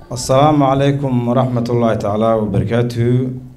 asalaamu calaykum waraxmat ullaahi tacaala wabarakaatuhu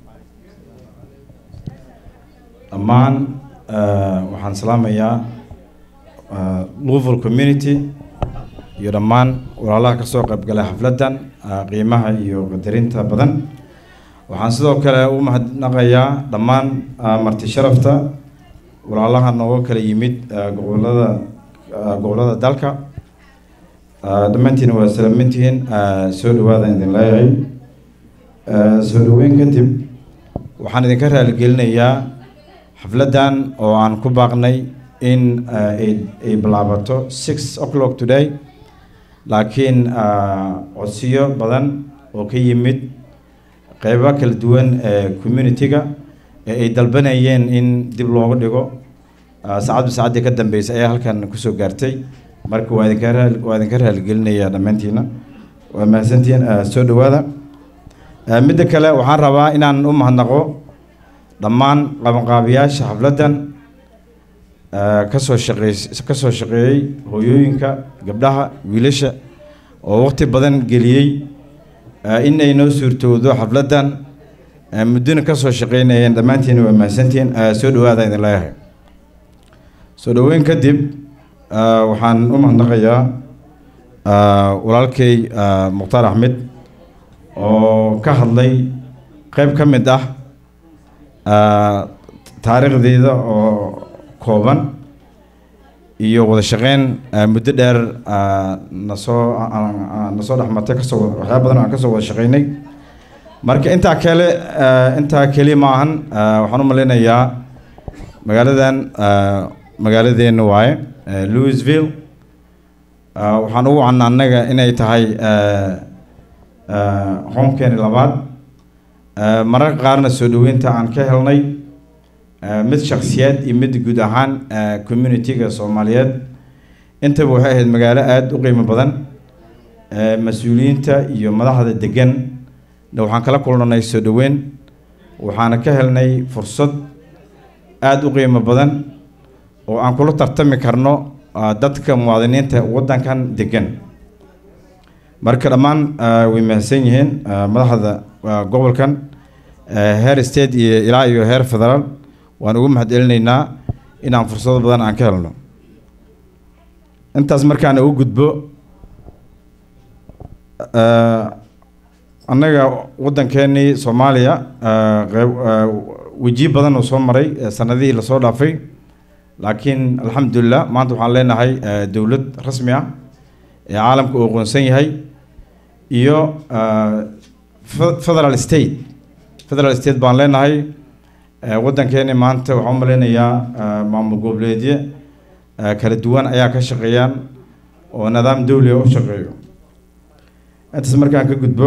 dhammaan waxaan salaamayaa louvel community iyo dhammaan walaalaha kasoo qaybgalay xafladdan qiimaha iyo qadarinta badan waxaan sidoo kale u mahadnaqayaa dhammaan marti sharafta walaalaha nooga kala yimid gobolada gobolada dalka dhammaantiin waa salaamantihiin soo dhawaada idin leeyahay soo dhaweyn kadib waxaan idinka raaligelinayaa xafladdan oo aan ku baaqnay in ay bilaabato six o'clock today laakiin codsiyo badan oo ka yimid qeybo kala duwan ee community-ga ee ay dalbanayeen in dib looga dhigo saacadba saacaddii ka dambeysay ayaa halkan kusoo gaartay marka waa idinka raal waa idinka raaligelinayaa dhammaantiina waa mahadsantihiin soo dhawaada midda kale waxaan rabaa inaan u mahadnaqo dhammaan qabanqaabiyaasha xafladdan kasoo shaqeey kasoo shaqeeyey hooyooyinka gabdhaha wiilasha oo waqti badan geliyey inay noo suurtowdo xafladdan muddona kasoo shaqeynayeen dhammaantiina waa mahadsantihiin soo dhawaada idin leeyahay soo dhaweyn kadib waxaan u mahadnaqayaa walaalkay mukhtaar axmed oo ka hadlay qeyb ka mid ah taariikhdeeda oo kooban iyo wada shaqeyn muddo dheer nasoo nasoo dhexmartay kasoo waxyaaba badan aan kasoo wada shaqeynay marka intaa kale intaa keliya ma ahan waxaan u maleynayaa magaaladan magaaladeena waaye louisville waxaan ugu wacna annaga inay tahay homekeeni labaad mararka qaarna soo dhaweynta aan ka helnay mid shaksiyaad iyo mid guud ahaan community-ga soomaaliyeed intaba waxay ahayd magaalo aada u qiimo badan mas-uuliyiinta iyo madaxda degan na waxaan kala kulnanay soo dhaweyn waxaana ka helnay fursad aada u qiimo badan oo aan kula tartami karno dadka muwaadiniinta waddankan degan marka dhammaan way mahadsan yihiin madaxda gobolkan heer state iyo ilaa iyo heer federaal waan ugu mahad celinaynaa inaan fursado badan aan ka helno intaas markaan ugu gudbo annaga waddankeenii soomaaliya qeyb wejiyo badan oo soo maray sanadihii lasoo dhaafay laakiin alxamdulilah maanta waxaan leenahay dowlad rasmi ah ee caalamka uu aqoonsan yahay iyo federal state federal state baan leenahay waddankeeni maanta waxaan u maleynayaa maamul goboleedyo kala duwan ayaa ka shaqeeyaan oo nidaam dowliga u shaqeeyo intaas markaan ka gudbo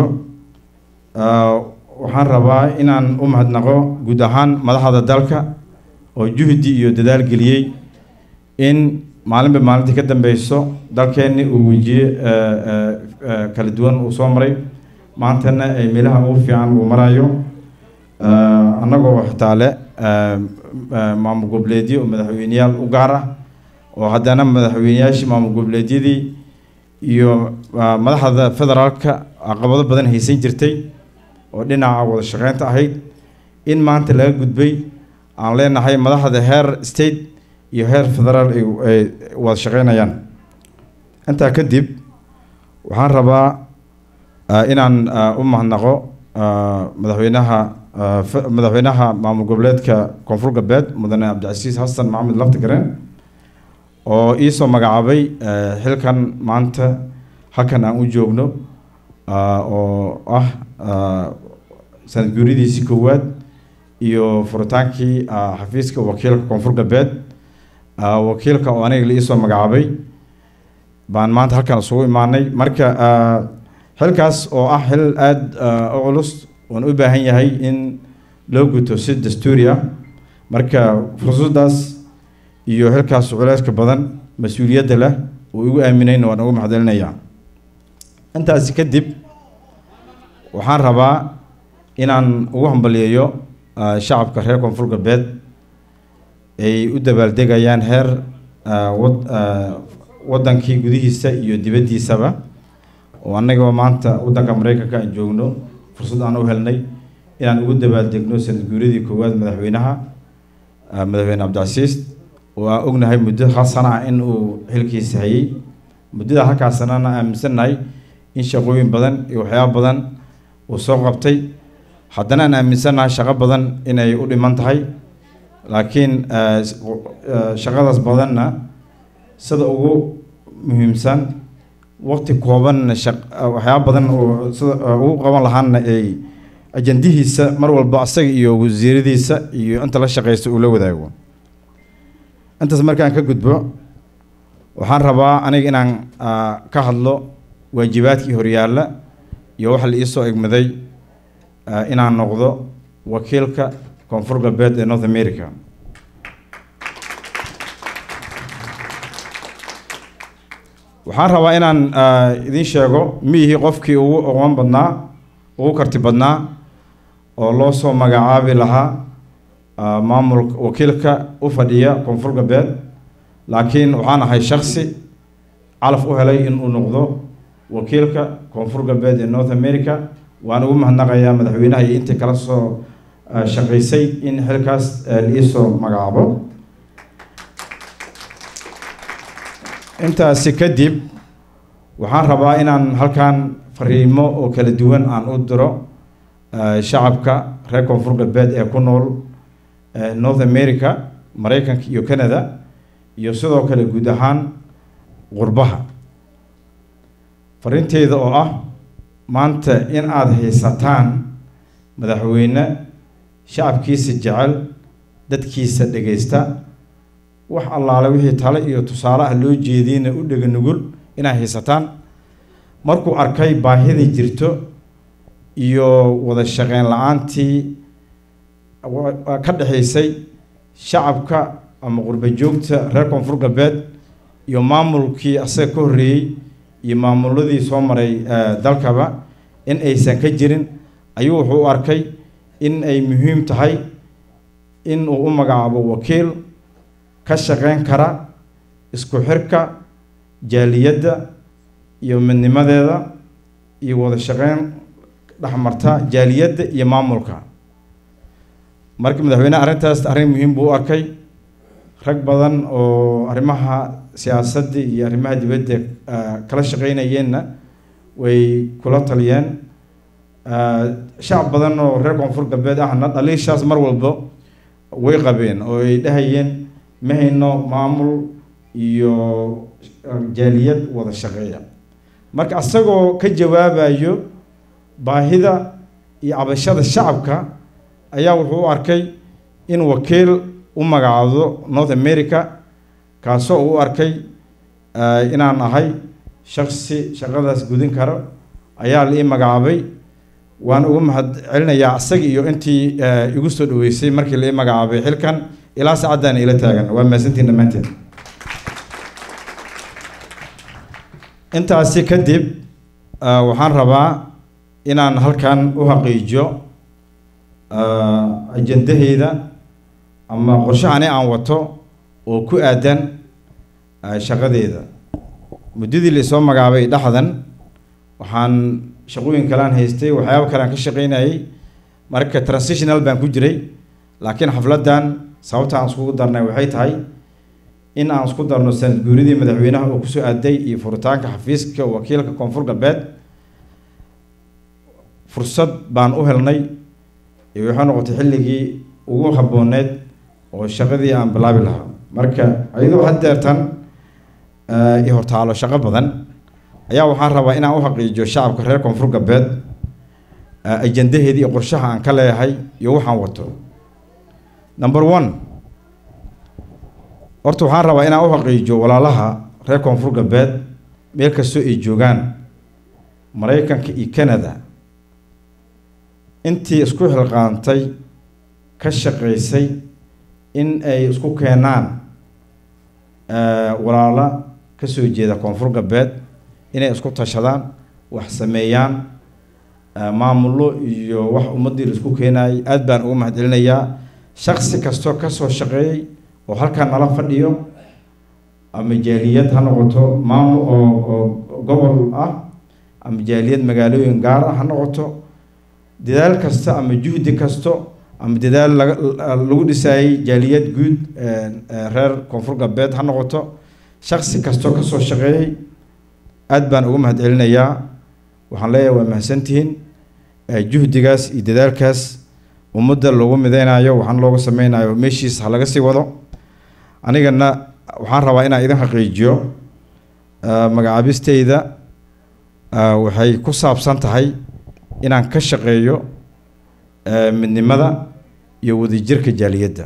waxaan rabaa inaan u mahadnaqo guud ahaan madaxda dalka oo juhdi iyo dadaal geliyey in maalinba maalintii ka dambeyso dalkeenni uu wejiye kala duwan uu soo maray maantana ay meelaha ugu fiican uu marayo annagoo xitaa le maamul goboleedyo oo madaxweyneyaal u gaar ah oo haddana madaxweyneyaashii maamul goboleedyadii iyo madaxda federaalka caqabado badan haysan jirtay oo dhinaca wada shaqeynta ahayd in maanta laga gudbay aan leenahay madaxda heer state iyo heer federaal ay wada shaqeynayaan intaa kadib waxaan rabaa inaan u mahadnaqo madaxweynaha madaxweynaha maamul goboleedka koonfur galbeed mudane cabdicasiis xasan maxamed laftigareen oo iisoo magacaabay xilkan maanta halkan aan u joogno oo ah sanad guuridiisii koowaad iyo furitaankii xafiiska wakiilka koonfur galbeed wakiilka oo aniga la iisoo magacaabay baan maanta halkan isugu imaanay marka xilkaas oo ah xil aada u culus oon u baahan yahay in loo guto si dastuuri ah marka fursaddaas iyo xilkaas culeyska badan mas-uuliyadda leh uu igu aaminayna waan ugu maxdelinayaa intaasi kadib waxaan rabaa inaan ugu hambaliyeeyo shacabka reer koonfur galbeed ay u dabaaldegayaan heer wad waddankii gudihiisa iyo dibaddiisaba oo annagoo maanta waddanka maraykanka aan joogno fursad aan u helnay inaan ugu dabaaldegno sanad guuradii koowaad madaxweynaha madaxweyne cabdicasiis oo aan ognahay muddo hal sana ah in uu xilkiisa hayay muddada halkaas sanana aaminsannahay in shaqooyin badan iyo waxyaaba badan uu soo qabtay haddana aan aaminsannahay shaqo badan inay u dhiman tahay laakiin shaqadaas badanna sida ugu muhiimsan waqti koobanna waxyaaba badan oo sida ugu qaban lahaana ay ajandihiisa mar walba asaga iyo wasiiradiisa iyo inta la shaqeysta uu la wadaago intaas markaan ka gudbo waxaan rabaa aniga inaan ka hadlo waajibaadkii horyaalla iyo waxa la iisoo egmaday inaan noqdo wakiilka koonfur galbeed ee north america waxaan rabaa inaan idiin sheego miyihii qofkii ugu aqoon badnaa ugu karti badnaa oo loo soo magacaabi lahaa maamul wakiilka u fadhiya koonfur galbeed laakiin waxaan ahay shaksi calaf u helay in uu noqdo wakiilka koonfur galbeed ee north america waan ugu mahadnaqayaa madaxweynaha iyo intii kala soo shaqaysay in xilkaas liisoo magacaabo intaasi kadib waxaan rabaa inaan halkan fariimo oo kala duwan aan u diro shacabka reer koonfur galbeed ee ku nool north america maraykanka iyo canada iyo sidoo kale guud ahaan qurbaha fariinteeda oo ah maanta in aada haysataan madaxweyne shacabkiisa jecel dadkiisa dhegaysta wax allaale wixii tale iyo tusaale ah loo jeediyna u dhega nugul inay haysataan markuu arkay baahida jirto iyo wada shaqeyn la-aantii ka dhexaysay shacabka ama qurba joogta reer koonfur galbeed iyo maamulkii asaga ka horreeyey iyo maamuladii soo maray dalkaba in aysan ka jirin ayuu wuxuu u arkay in ay muhiim tahay in uu u magacaabo wakiil ka shaqeyn kara isku xirka jaaliyadda iyo midnimadeeda iyo wada shaqeyn dhexmarta jaaliyadda iyo maamulka marka madaxweyneha arrintaas arrin muhiim buu u arkay rag badan oo arrimaha siyaasadda iyo arrimaha dibadda kala shaqeynayeenna way kula taliyeen shacab badan oo reer koonfur galbeed ahna dhaliishaas mar walba way qabeen oo ay dhahayeen ma hayno maamul iyo jaaliyad wada shaqeeya marka asagoo ka jawaabayo baahida iyo cabashada shacabka ayaa wuxuu u arkay in wakiil u magacaado north america kaasoo uu u arkay inaan ahay shaksi shaqadaas gudin karo ayaa la ii magacaabay waan ugu mahad celinayaa isaga iyo intii igu soo dhaweysay markii la ii magacaabay xilkan ilaa saacaddan ila taagan waa mahadsantiin dhammaanteen intaasi kadib waxaan rabaa inaan halkan u xaqiijiyo ajandaheyda ama qorshahani aan wato oo ku aadan shaqadeeda muddadii laisoo magacaabay dhexdan waxaan shaqooyin kalean haystay waxyaaba kalean ka shaqeynayay marka transitional baan ku jiray laakiin xafladdan sababta aan iskugu darnay waxay tahay in aan isku darno sanad guuridii madaxweynaha oo kusoo aaday iyo furitaanka xafiiska wakiilka koonfur galbeed fursad baan u helnay iyo waxay noqotay xilligii ugu habbooneed oo shaqadii aan bilaabi lahaa marka iyadoo haddeertan i hortaalo shaqo badan ayaa waxaan rabaa inaan u xaqiijiyo shacabka reer koonfur galbeed ajandaheedii iyo qorshaha aan ka leeyahay iyo waxaan wato number one horta waxaan rabaa inaan u xaqiijiyo walaalaha reer koonfur galbeed meel kastoo ay joogaan maraykanka iyo canada intii isku xilqaantay ka shaqaysay in ay isku keenaan walaalo ka soo jeeda koonfur galbeed inay isku tashadaan wax sameeyaan maamullo iyo wax ummaddii la isku keenayay aada baan ugu mahad celinayaa shaksi kastoo kasoo shaqeeyey oo halkaa nala fadhiyo ama jaaliyad ha noqoto maamul oo oo gobol ah ama jaaliyad magaalooyin gaar ah ha noqoto dadaal kasta ama juhdi kasto ama dadaal laga lagu dhisaayey jaaliyad guud reer koonfur galbeed ha noqoto shaksi kastoo kasoo shaqeeyey aad baan uga mahad celinayaa waxaan leeyahay waa mahadsantihiin juhdigaas iyo dadaalkaas ummadda loogu mideynayo waxaan looga sameynayo meeshiis ha laga sii wado anigana waxaan rabaa inaan idin xaqiijiyo magacaabisteyda waxay ku saabsan tahay inaan ka shaqeeyo midnimada iyo wadajirka jaaliyadda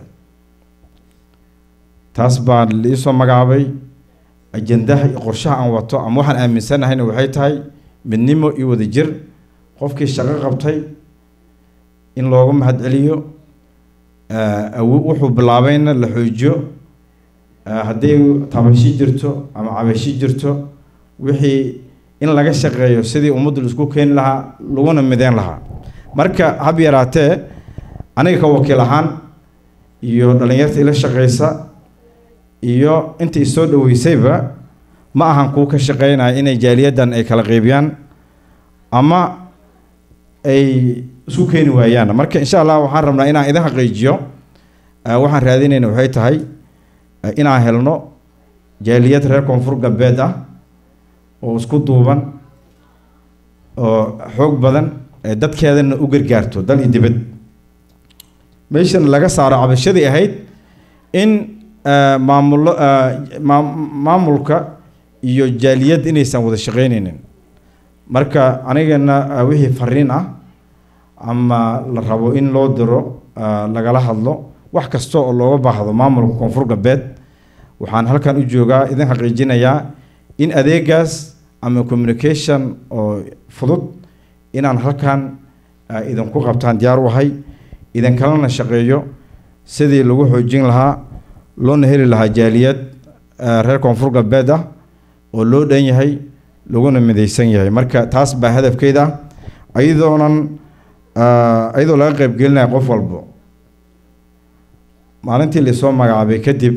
taas baa liisoo magacaabay ajandaha iyo qorshaha aan wato ama waxaan aaminsanahayna waxay tahay midnimo iyo wadajir qofkii shaqo qabtay in looga mahad celiyo wuxuu bilaabayna la xoojiyo hadday tabashi jirto ama cabashi jirto wixii in laga shaqeeyo sidii ummaddu laisku keeni lahaa laguna mideyn lahaa marka hab yaraatee aniga ka wakiil ahaan iyo dhallinyarta ila shaqeysa iyo inta isoo dhaweysayba ma ahan kuwa ka shaqeynaya inay jaaliyaddan ay kala qeybiyaan ama ay isku keeni waayaan marka insha allah waxaan rabnaa inaan idin xaqiijiyo waxaan raadinayna waxay tahay inaan helno jaaliyad reer koonfur galbeed ah oo isku duuban oo xoog badan dadkeedana u gargaarto dal iyo dibad meeshan laga saaro cabashadii ahayd in maamulo maamulka iyo jaaliyad inaysan wada shaqeyneynin marka anigana wixii fariin ah ama la rabo in loo diro lagala hadlo wax kasta oo looga baahdo maamulka koonfur galbeed waxaan halkan u joogaa idin xaqiijinayaa in adeegaas ama communication oo fudud inaan halkan idinku qabtaan diyaar u ahay idinkalana shaqeeyo sidii lagu xoojin lahaa loona heli lahaa jaaliyad reer koonfur galbeed ah oo loo dhan yahay laguna midaysan yahay marka taas baa hadafkeeda ah ayadoonan iyadoo laga qeybgelinaya qof walbo maalintii laisoo magacaabay kadib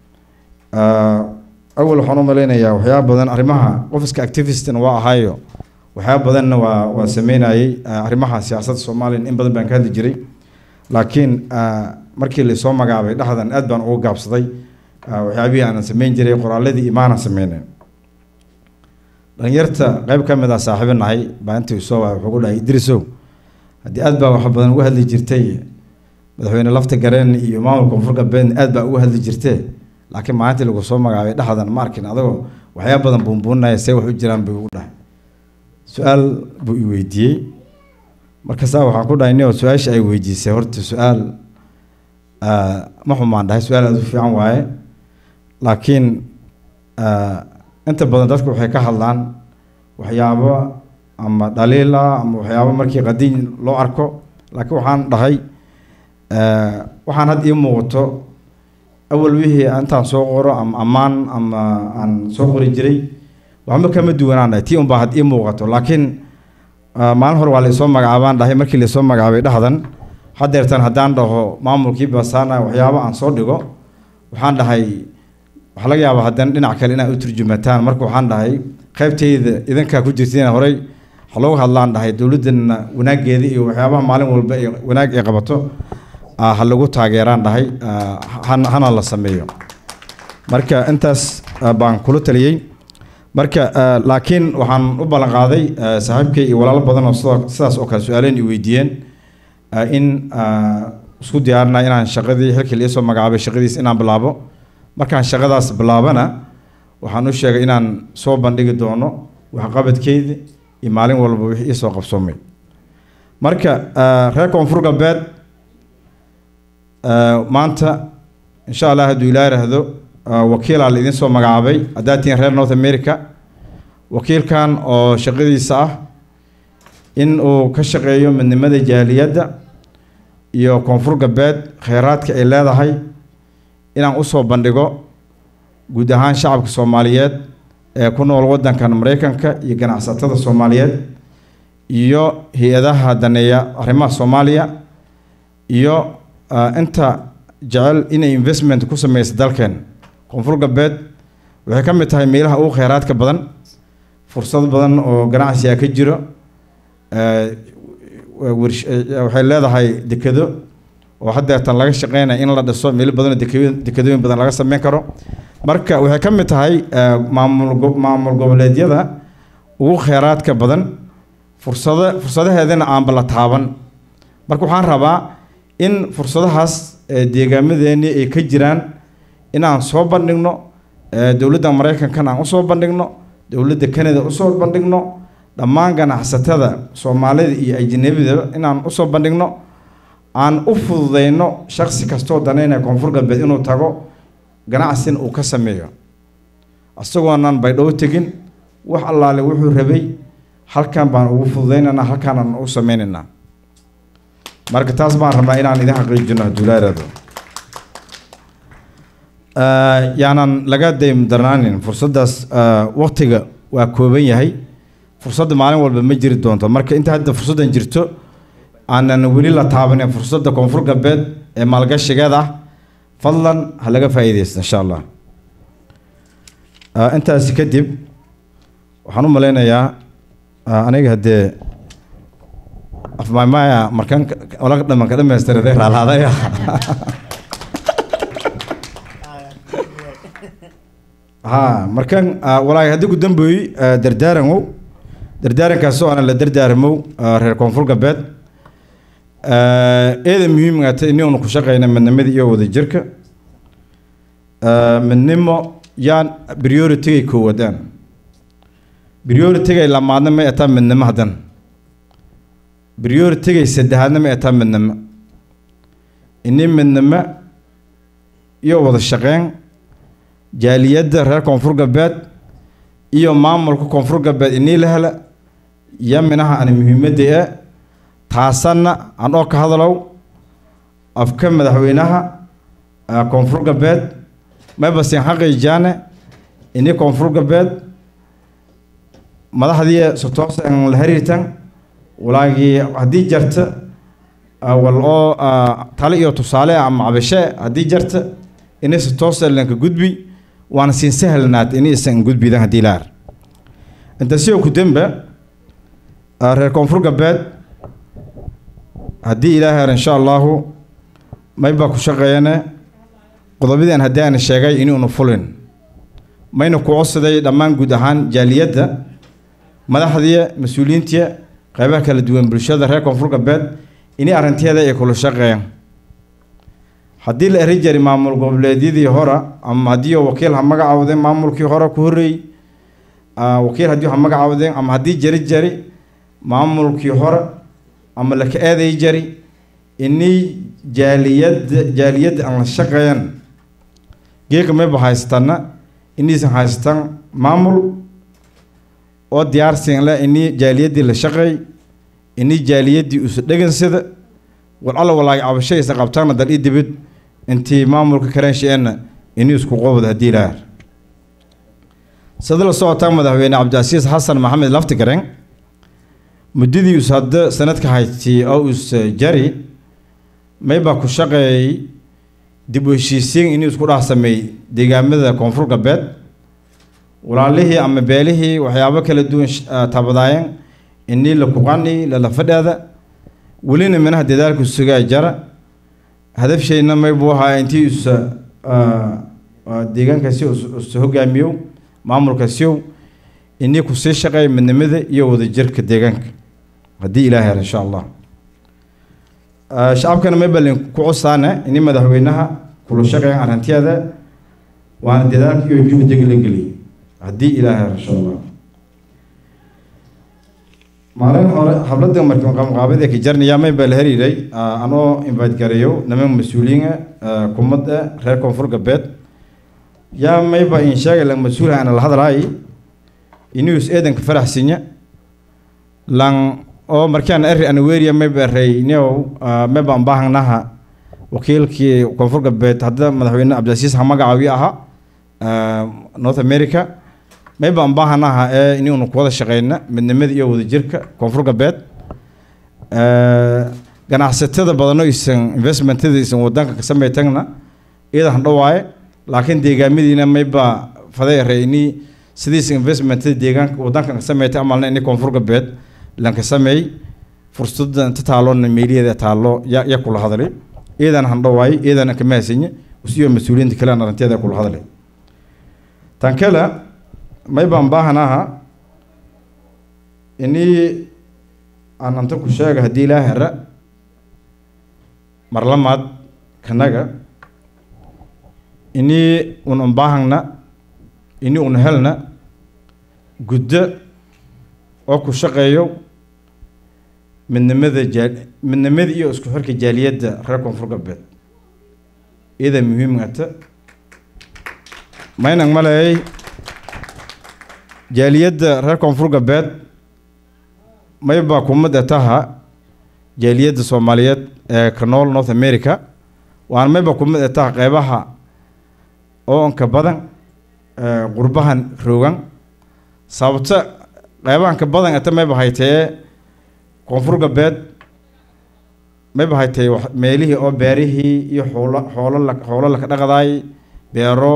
awal waxaan u malaynayaa waxyaaba badan arrimaha qofiska activistina waa ahaayo waxyaaba badanna waa waa sameynayey arrimaha siyaasadda soomaaliya in badan baan ka hadli jiray laakiin markii laisoo magacaabay dhexdan aad baan uga gaabsaday waxyaabihii aanan sameyn jiray qoraaladii imaanan sameynen dhalinyarta qeyb ka mid ah saaxiibo nahay baa intii isoo waa wuxuu ku dhahay idrisow haddii aad baa wax badan uga hadli jirtay madaxweyne lafta gareen iyo maamulka koonfur galbeedna aad baa uga hadli jirtee laakiin maalintii lagu soo magacaabay dhexdan ma arkin adagoo waxyaaba badan buunbuuninaya see wax u jiraan buu igu dhahay su-aal buu i weydiiyey markaasaa waxaan ku dhahay nio su-aasha ay weydiisay horta su-aal ma xumaan dhahay su-aal aada u fiican waaye laakiin inta badan dadku waxay ka hadlaan waxyaabo ama dhaliil ah ama waxyaabo markii qadiin loo arko laakiin waxaan dhahay waxaan had ii muuqato awal wixii intaan soo qoro ama ammaan ama aan soo qori jiray waxba kama duwanaan dhahay tii unbaa had ii muuqato laakiin maalin hore waa laisoo magacaabaan dhahay markii laisoo magacaabay dhexdan hadeertan haddaan dhaho maamulkii basaana waxyaabo aan soo dhigo waxaan dhahay waxaa laga yaabaa haddana dhinac kale inaad u turjumataan marka waxaan dhahay qaybteyda idinkaa ku jirtiin horey ha looga hadlaan dhahay dowladdana wanaageeda iyo waxyaabaha maalin walba ee wanaag ay qabato ha lagu taageeraan dhahay hana la sameeyo marka intaas baan kula taliyey marka laakiin waxaan u ballan qaaday saaxiibkay iyo walaalo badan oo sidoo sidaas oo kale su-aaleen i weydiiyeen in isku diyaarina inaan shaqadii xilkii liisoo magacaabay shaqadiis inaan bilaabo markaan shaqadaas bilaabana waxaan u sheegay inaan soo bandhigi doono waxqabadkeyda iyo maalin walba wixii iisoo qabsoomay marka reer koonfur galbeed maanta insha allah hadduu ilaa yidhaahdo wakiilaa la idiin soo magacaabay haddaad tihiin reer north america wakiilkan oo shaqadiisa ah in uu ka shaqeeyo midnimada jaaliyadda iyo koonfur galbeed kheyraadka ay leedahay inaan usoo bandhigo guud ahaan shacabka soomaaliyeed ee ku nool waddankan mareykanka iyo ganacsatada soomaaliyeed iyo hay-adaha daneeya arrimaha soomaaliya iyo inta jecel inay investment ku sameysa dalkeen koonfur galbeed waxay ka mid tahay meelaha ugu kheyraadka badan fursad badan oo ganacsiga ka jiro waxay leedahay dekedo oo haddeetan laga shaqeynaya in la dhiso meelo badan oo deke dekedooyin badan laga sameyn karo marka waxay ka mid tahay maamul maamul goboleedyada ugu kheyraadka badan fursado fursadaheedana aanba la taaban marka waxaan rabaa in fursadahaas deegaamadeennii ay ka jiraan in aan soo bandhigno dowladda maraykankana aan usoo bandhigno dowladda canada usoo bandhigno dhammaan ganacsatada soomaalida iyo ajnabidaba inaan usoo bandhigno aan u fududeyno shaksi kastoo danaynaya koonfur galbeed inuu tago ganacsina uu ka sameeyo isagoonan baydhabo tegin wax allaale wuxuu rabay halkan baan ugu fududeynaynaa halkaanaan u sameynaynaa marka taas baan rabnaa inaan idin xaqiijino hadduu laaraado yaanan laga daym darnaanin fursaddaas waktiga waa kooban yahay fursadda maalin walba ma jiri doonto marka inta hadda fursaddan jirto aanan weli la taabanin fursadda koonfur galbeed ee maalgashigeed ah fadlan ha laga faa'iidaysta insha allah intaasi kadib waxaan u malaynayaa aniga haddee afmaymaya markan ola dhamanka dhamaystiraday raalaadaya ha markan walaahi haddii ku dambeeyey dardaaranwow dardaarankaas oo aanan la dardaarmow reer koonfur galbeed eeda muhiimgaata inaynu ku shaqeyna midnimadii iyo wadajirka midnimo yaan prioritigay koowadaan prioritigay lamaadna ma etaa midnimo haddan prioritigay saddexaadna ma etaa midnimo ini midnimo iyo wada shaqeyn jaaliyadda reer koonfur galbeed iyo maamulka koonfur galbeed inii la hela iyo minaha aan muhiimadda e taasanna aan oo ka hadalow afka madaxweynaha koonfur galbeed maybasin xaqiijaane ini koonfur galbeed madaxdii sotoosan la xiriirtan walaagii haddii jarta wal oo tale iyo tusaale ama cabashe haddii jarta ini sotoosa lanka gudbi waana siin sahlanaad ini isan gudbidan haddii laar inta sidoo ku dembe reer koonfur galbeed haddii ilaahay ar insha allahu may baa ku shaqeeyane qodobadii haddii aan sheegay inuunu fulin mayna ku codsaday dhammaan guud ahaan jaaliyadda madaxdii mas-uuliyiintii qeybaha kala duwan bulshada reer koonfur galbeed inay arrinteeda ay kula shaqeeyaan haddii la eri jari maamul goboleedyadii hore ama haddii wakiil ha magacaawdeen maamulkii hore ku horreeyey wakiil haddii ha magacaawdeen ama haddii jari jari maamulkii hore ama laka eeday jari inay jaaliyadda jaaliyadda aan la shaqeeyan geeka mayba haystana inaysan haystaan maamul oo diyaarsin le inay jaaliyaddii la shaqeey inay jaaliyaddii usa dhegansada war alla walaagi cabashaysa qabtaana dal ii dibid intii maamulka kaleensheenna inay isku qobod haddii laar sida la socotaa madaxweyne cabdicasiis xasan maxamed laftigareen muddadii us hadda sanadka haystay oo us jari maybaa ku shaqeeyey dib u heshiisiin inuu isku dhex sameeyey deegaamada koonfur galbeed walaalihii ama beelihii waxyaabo kala duwan tabadaayeen inii la kuqani lala fadheeda welina minaha dadaalku sugaa jara hadafshayna maybuu ahaa intii usa deegaankaasi usa hogaamiyo maamulkaasiyow inii kusii shaqeey midnimada iyo wadajirka deegaanka haddii ilaahay ar insha allah shacabkana maybalin ku cosaane ini madaxweynaha kula shaqeeyan arrinteeda waana dadaalka iyo juhdiga la geliyay haddii ilaahay ar insha allah maalin hore habladda markii qaamqaabada ka jarnaya maybaa la hariiray anoo invite gareeyo niman mas-uuliyiina kumadda reer koonfur galbeed yaa mayba in sheegay lan mas-uul ana la hadlaay inuus eedanka faraxsinya lan oo markaan eri anaweriya mayba rey neo mayba aan baahanaha wakiilkii koonfur galbeed hadda madaxweyne cabdilcasiis ha magacaawi ahaa north america mayba aan baahanaha ee inuunu ku wada shaqeyna midnimada iyo wadajirka koonfur galbeed ganacsatada badano isan investmentada isan wadanka ka sameytagna iyadan hadhowaaye laakiin deegaamadiina mayba faday rey ini sidiis investmentada deegaanka wadankan ka sameeytay amalna ini koonfur galbeed lanka sameey fursadda inta taaloona meeliyeeda taalo ya ya kula hadlay iyadan handhawaay iyadan ka mahadsanyi usiyo mas-uuliyiinta kale aan arrinteeda kula hadlay tan kale may baan baahanaha inii aan anta ku sheega haddii ilaa hera marlamaad kanaga inii un unbaahangna inii un helna guddo oo ku shaqeeyo midnimada jaa midnimada iyo isku xirka jaaliyadda reer koonfur galbeed iyada muhiimata maynan maleeyay jaaliyadda reer koonfur galbeed maybaa kumada taha jaaliyadda soomaaliyeed ee ka nool north america waana mayba kumid e taha qeybaha oo inka badan qurbahan roogan sababto qeybahan ka badan eta mayba haytee koonfur galbeed mayba haytee meelihii oo beerihii iyo xoolo xoolo la xoolo laka dhaqdaay beero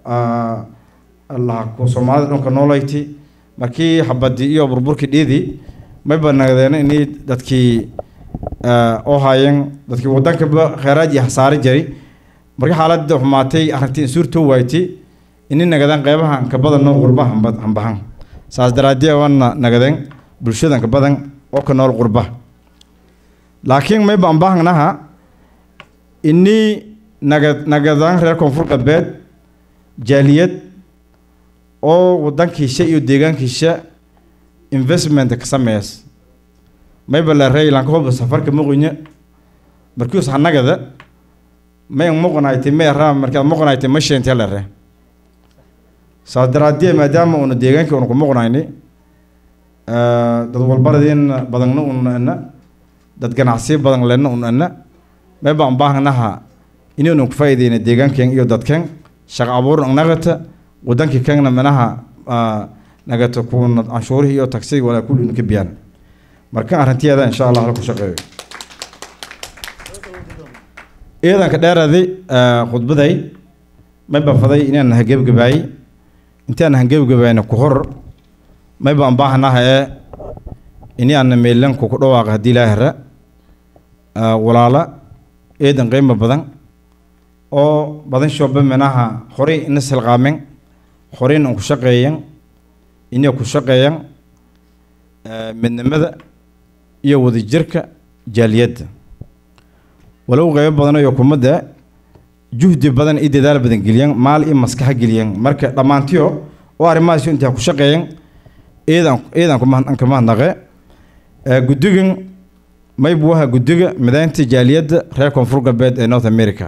laha soomaalida dhunka noolayti markii xabadii iyo burburkii dhiidii mayba nagdeen inii dadkii oo haayeen dadkii wadankaba kheyraad iyo hasaare jiray markii xaaladda xumaatay arrintii insuurtoo waaytay ini nagadeen qeybahan ka badan noo qurba hamba hambahan saas daraadee waana nagadeen bulshadan ka badan oo ka nool qurba laakiin mayba ambahangnaha inii naga nagadaan reer koonfur galbeed jaaliyad oo wadankiisa iyo deegaankiisa investment ka sameeyas mayba la rey lanka hoba safarka muqinyo markius hanagada may muqnayti may raa markaad muqnayti ma sheentay la re saas daraadee maadaama una deegaankii una ku muqnayni dad walbaradin badanna una ana dad ganacsiyo badan lena una ana mayba an baahnaha inaynu ku faa'iideyna deegaankeen iyo dadkeen shaqo abuur nagata wadankii keenna manaha nagata kuuna canshuurihii iyo tagsigi walaa kulli inu ka biyaan marka arrintiyeeda insha allah hala ku shaqeeyo ciidanka dheeradi khudbaday mayba faday inaan hagebgabaayey intaan hagebgabaayna ku hor mayba an baahanaha ee ini aana meelanku ku dhawaaqa haddii ilaa hera walaala ciidan qiimo badan oo badan shooba minaha horey ina silqaamen horeyn an ku shaqeeyan inay ku shaqeeyan midnimada iyo wadajirka jaaliyadda walow qeybo badan iyo kumadda juhdi badan iyo dadaal badan geliyeen maal iyo maskaxa geliyeen marka dhammaantiyo oo arrimahaas intaa ku shaqeeyeen ciidan ciidanku ka mahadnaqe guddigan maybu waha guddiga mideynta jaaliyadda reer koonfur galbeed ee north america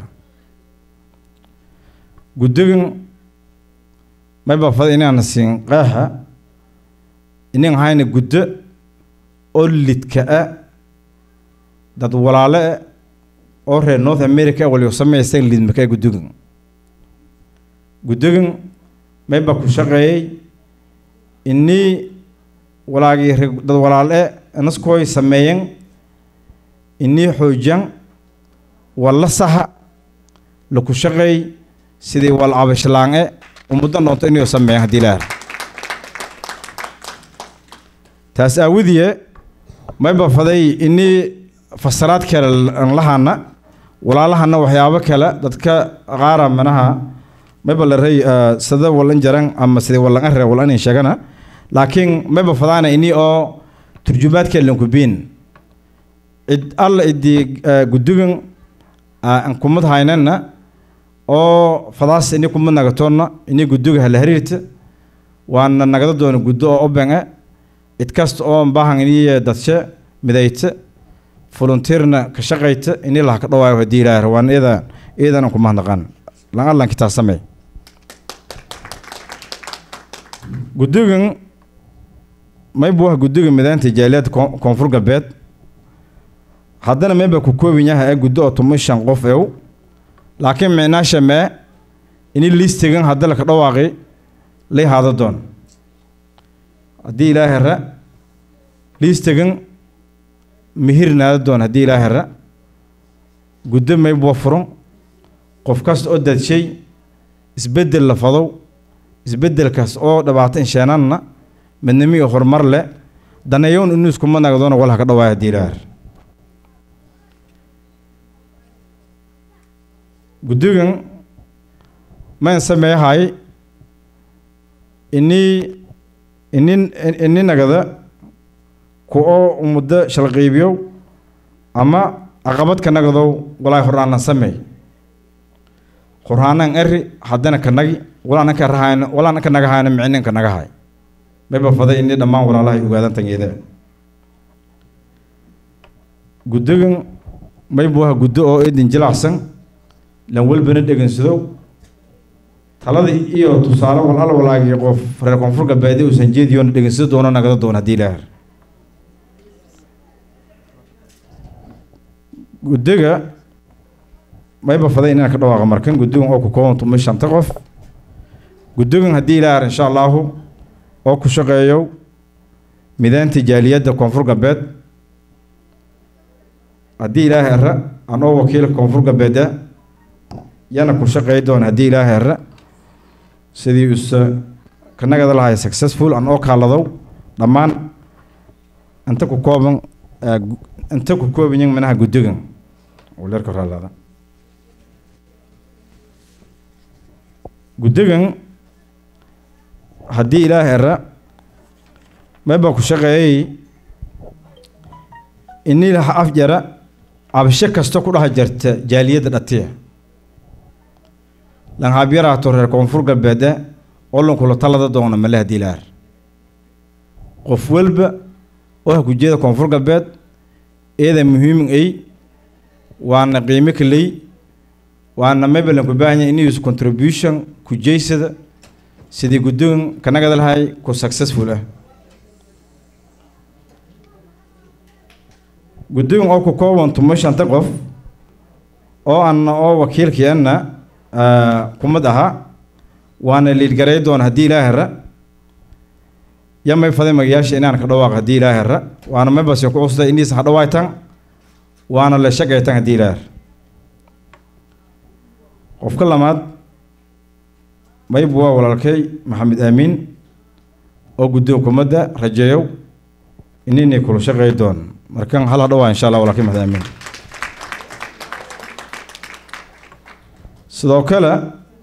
guddigan mayba fada inaan siin qeexa inan hayna guddo oo lidka ah dad walaalo ah oo reer north america waliba sameysteen lidmaka guddigan guddigan mayba ku shaqeeyey inii walaagii dad walaalo ah naskooy sameeyeen inii xoojiyan walla saha laku shaqeey sidii wal abashlaange umuddo noonto inuu sameeyan haddii ilaah taas aawadiye mayba faday inii fasaraad kale an lahana walaalahana waxyaabo kale dadka qaara manaha mayba la rey sida walan jaran ama sida walan arre walan sheegana laakiin mayba fadaana inii oo turjumaadka lankubiin cid alla idii guddigan aan kumad haynana oo fadaas ini kumad nagatoonna inii guddiga hala hariirta waana nagada doona guddo oo obenge cid kasta oo baahan inii dadshe midayta volunteerna ka shaqayta inii laha ka dhawaayo haddii ilaahay waan iyada iyadan aan kumahadnaqaan lan allan kitaa samey guddigan mayba waha guddiga midaynta jaaliyadda koonfur galbeed haddana mayba ku koobin yaha ee guddo oo toban shan qof ew laakiin micnaasha mee ini liistigan hadda laka dhawaaqi lay haada doon haddii ilaa hera liistigan mihirnaada doon haddii ilaa hera guddo mayba wa furan qof kasta oo dadshay isbeddel la fadow isbeddelkaas oo dhibaato insheenanna midnimo iyo horumar leh daneeyown inuu iskuma nagdoona walha ka dhawaaya haddii ilaahar guddigan mayn sameeyahay inii ini ini nagada ku oo muddo shalqiibiyow ama aqabad ka nagadow walaa horaanan sameey horaanan eri haddana ka nagi walaanan ka rahayna walaanan ka nagahayna micnin ka nagahay mayba faday ini dhammaan walaalahay ogaadan tangeeda guddigan maybu aha guddo oo idin jilacsan lan walbana dhegensado talada iyo tusaale walal walaagii qof reer koonfur galbeedi uusan jeediyoona dhegensado doono nagada doona haddii ilaahar guddiga mayba faday inaan ka dhawaaqa markan guddigan oo ku kooban tumay shanta qof guddigan haddii ilaahar insha allaahu oo ku shaqeeyo midaanta jaaliyadda koonfur galbeed haddii ilaahay ara aan oo wakiilka koonfur galbeeda yana ku shaqeey doona haddii ilaahay ara sidii usa kanagada lahay successful aan oo kaaladow dhammaan inta ku kooban inta ku koobanyin minaha guddigan leerka raalaada guddigan haddii ilaahay ara mayba ku shaqeeyay inii laha afjara cabasho kasta ku dhaha jarta jaaliyadda dhatiya lanhaabyaraato reer koonfur galbeede oo lankula talada doona male haddii ilaar qof walba oo ha kujeeda koonfur galbeed eeda muhiimin ay waana qiimo kaley waana mayba lanku baahanya inus contribution kujeysada sidii guddigan kanagada lahay ku successful ah guddigan oo ku kooban tumo shanta qof oo anna oo wakiilkiianna kumad aha waana liidgaray doona haddii ilaahara ya may faday magayaasha inaan ka dhawaaq haddii ilaahara waana maybase ku cusday iniisan ha dhawaaytan waana la shaqaytan haddii ilaahar qofka lamaad maybu waa walaalkay maxamed aamiin oo guddiga kumadda rajeeyow ininay kula shaqeey doon markan hal ha dhawaa insha allah walaalkay maxamed aamiin sidoo kale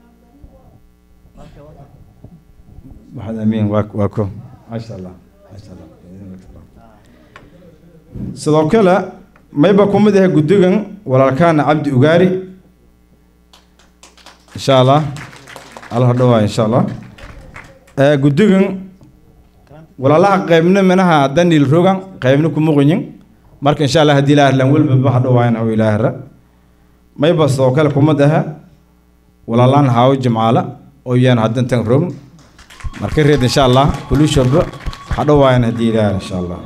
maxamed aamiin waa waa ko maasha allah maasha allah sidoo kale mayba kumid ahay guddigan walaalkaana cabdi ugaari insha allah hal ha dhawaa insha allah guddigan walaalaha qaybna minaha danil rogan qaybna kumuqinyin marka insha allah haddii ilaah lan welbaba ha dhawaayan haw ilaahara mayba sidoo kale kumad aha walaalaan haawo jimcaala oo yaan haddan tan rogn marka reed insha allah kulushoba ha dhawaayan haddii ilaah insha allah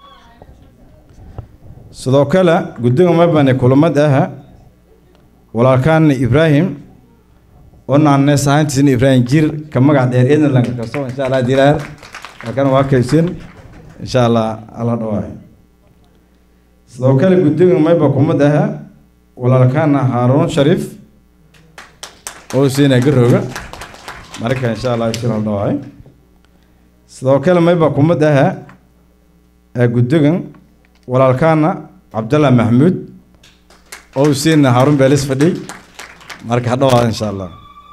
sidoo kale guddiga maybane kulamad aha walaalkaan ibraahim oo naannees ahaantiisna ibraahim jir ka magac dheer eedna lanka kasto insha allah haddii ilaah halkan waa kaysin insha allah alla dhawaayo sidoo kale guddiga mayba kumad aha walaalkaana haaruun shariif oo siina garooga marka insha allah isir hal dhawaayo sidoo kale mayba kumad aha guddigan walaalkaana cabdallah maxmuud oo siina haaruun beelis fadhi marka ha dhawaada insha allah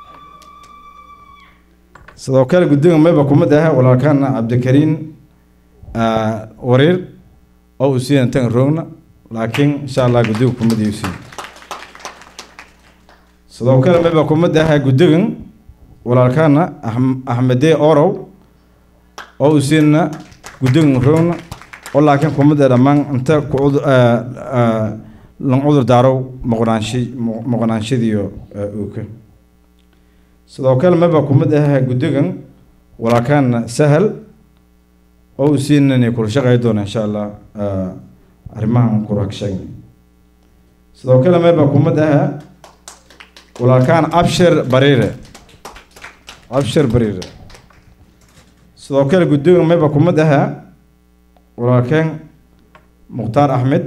sidoo kale guddiga mayba kumad aha walaalkaana cabdikariin wariir oo uu siina tan roogna laakiin insha allah guddiga kumad iyo siin sidoo kale mayba kumad aha guddigan walaalkaana axmedee orow oo uu siina guddigan roogna oo laakiin kumada dhammaan inta ku lan cudur daarow moqnaansha moqnaanshadiiyo uuka sidoo kale maba kumid ah guddigan walaalkaana sahal oo uu siinani kula shaqey doona insha allah arrimahan kuraagsheeg sidoo kale maba kumid ah walaalkaan abshir bariire abshir bariire sidoo kale guddigan maba kumid ah walaalkeen mukhtaar axmed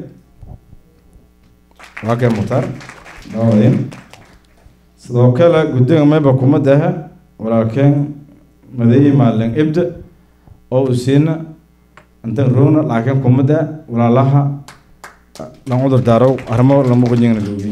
waa kee mukhtaar dawadin sidoo kale guddiga mayba kumad aha walaalkeen madayi maalin ibda oo u siina intan roona laakiin kumada walaalaha lan cudur daarow arrimo lama qojingna loogi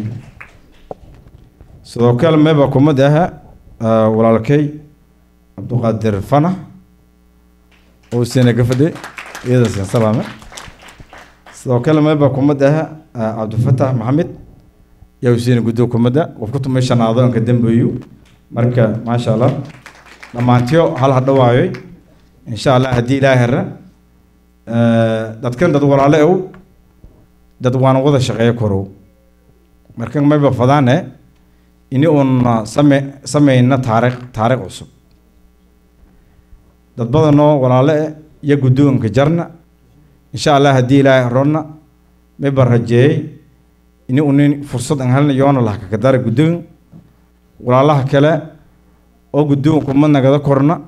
sidoo kale meba kumad aha walaalkay cabduqaadir fanax oo siina ka fadhi iyada siin salaame sidoo kale meba kumad aha cabdifatax maxamed yaa u siina guddo kumada qofku tumay shanaado anka dambeeyo marka maasha allah dhammaantiyo hal ha dhawaayoy insha allah haddii ilaa hera dadkan dad walaale ow dad waan wada shaqeeyo korow marka mayba fadaane ini uun same sameyna taariikh taariikh cusub dad badanoo walaale eh iyo guddoonka jarna insha allah haddii ilaahay roonna mayba rajeeyey ini unin fursad aan helna yoona laha kakadara guddoon walaalaha kale oo guddoonku ma nagada korna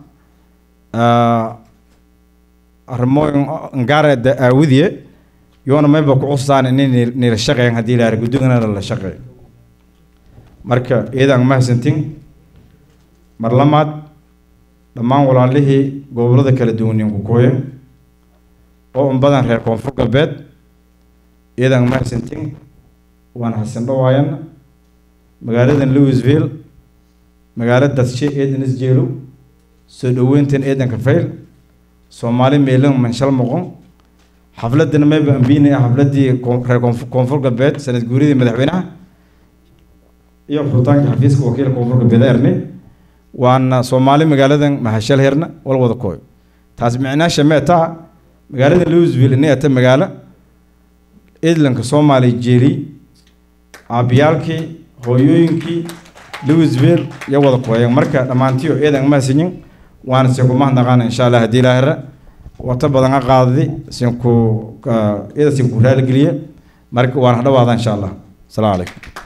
arrimooyin ngaara aawidiye yoona mayba ku custaan inay nila shaqeyn haddii ilahay guddoonana la shaqeeyo marka iyadaan mahadsantin mar lamaad dhammaan walaalihii gobollada kala duwanin ku kooya oo un badan reer koonfur galbeed iyadaan mahadsantin waan hasan dhawaayana magaaladan louisville magaalo dadshe eedan isjeelo soo dhaweyntan eedanka fayl soomaali meelan manshal moqon xafladana mayba ambiinaya xafladii reer koonfur galbeed sanad guuridii madaxweynaha iyo furitaanka xafiiska wakiilka koonfur galbeed erne waana soomaali magaaladan mahashal herna wal wada kooyo taas micnaasha meetaa magaalada louisville inay ata magaalo idlanka soomaali jeeli aabiyaalkii hooyooyinkii louisville iyo wada kooyeen marka dhammaantiyo eedan mahadsanyin waana sinku mahadnaqaana insha allah haddii ilaa hera wata badan a qaadadi sinku iyada sinku raaligeliye marka waan hadhawaada insha allah asalaamu calaykum